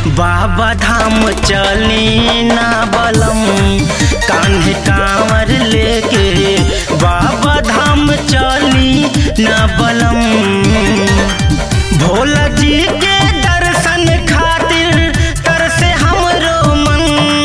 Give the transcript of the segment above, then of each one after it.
बाबा धाम चली ना बलम कान्हे कांवर लेके बाबा धाम चली ना बलम भोला जी के दर्शन खातिर तरसे हमरो मन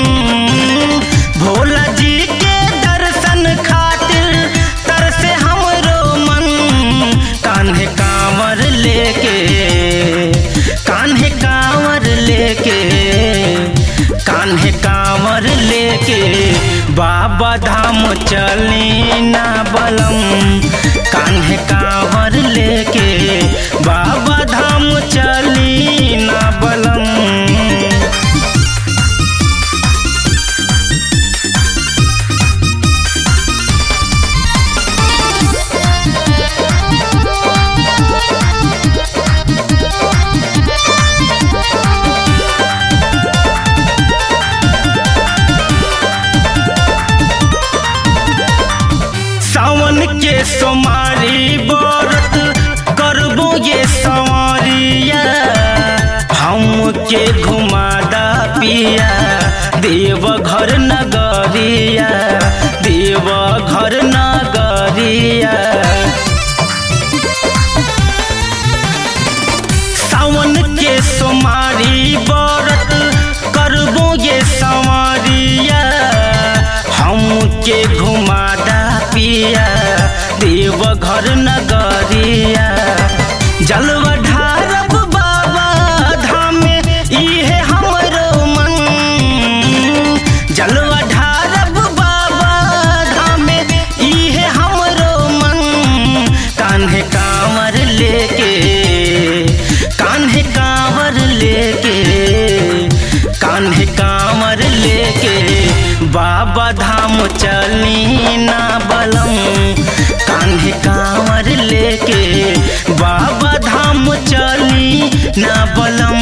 भोला जी के दर्शन खातिर तरसे हमरो मन कान्हे कांवर लेके कान्हे कांवर लेके कान्हे कांवर लेके बाबा धाम चली ना बलम कान्हे कांवर लेके बाबा धाम चली ना बलम सावन के सोमारी व्रत करबो ये संवरिया हमके घुमादा पिया देव घर नगरिया देव घर नगरिया सावन के सोमारी व्रत करबो ये संवरिया हमके घुमादा पिया देव घर नगरिया जलवा ढारब बाबा धाम इहे हमरो मन जलवा ढारब बाबा धाम इहे हमरो मन कान्हे कांवर लेके कान्हे कांवर लेके कान्हे कांवर लेके बाबा धाम चली ना बलम कान्हे कांवर लेके बाबा धाम चली ना बलम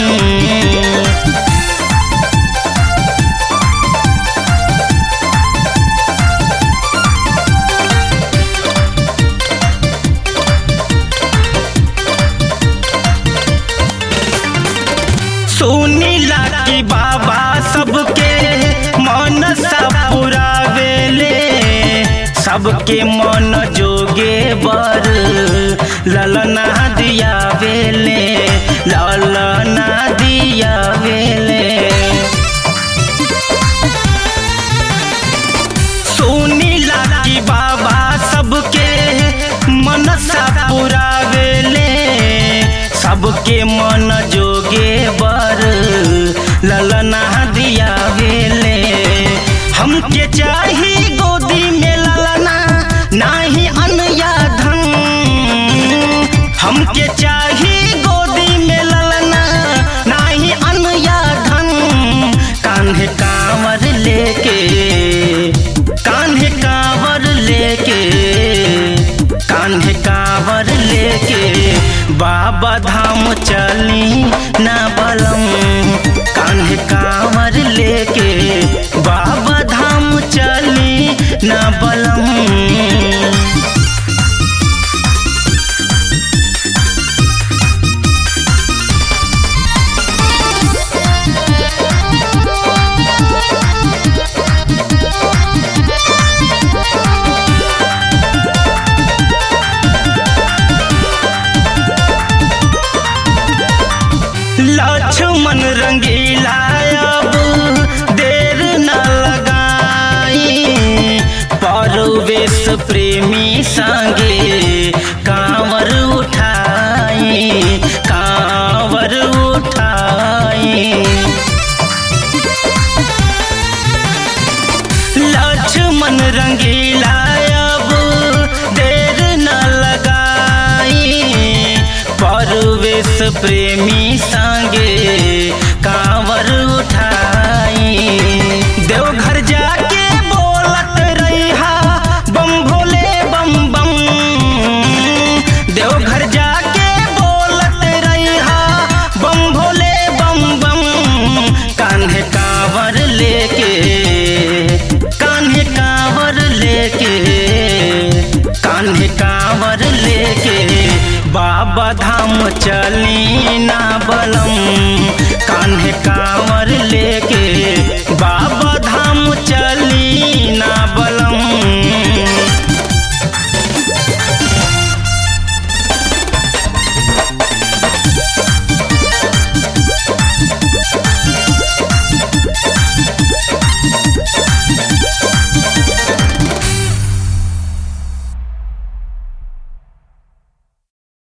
सुनीला की बाबा सबके मन सब पुरावेले सबके मन जोगे बर ललना दिया वेले ललना दिया वेले सुनीला की बाबा सबके मन सब पुरावेले सबके मन जोगे बर ललना दिया वेले हमके चाही गोदी में ललना नाही अनया धन हमके चाही गोदी में ललना नाही अनया धन कान्हे कांवर लेके कान्हे कांवर लेके कान्हे कांवर लेके बाबा धाम चली ना बलम कान्हे कांवर लेके बाबा धाम चली ना बलम लक्ष्मण रंगीला अब देर न लगाई परवेश प्रेमी संगे कांवर उठाई कांवर उठाई लक्ष्मण रंगीला अब देर न लगाई परवेश प्रेमी संगे कांवर उठाई देवघर जाके बोलत रहा बम भोले बम बम देवघर जाके बोलत रहा बम भोले बम बम कान्हे कांवर लेके कान्हे कांवर लेके कान्हे कांवर लेके बाबा धाम चली ना बलम कान्हे का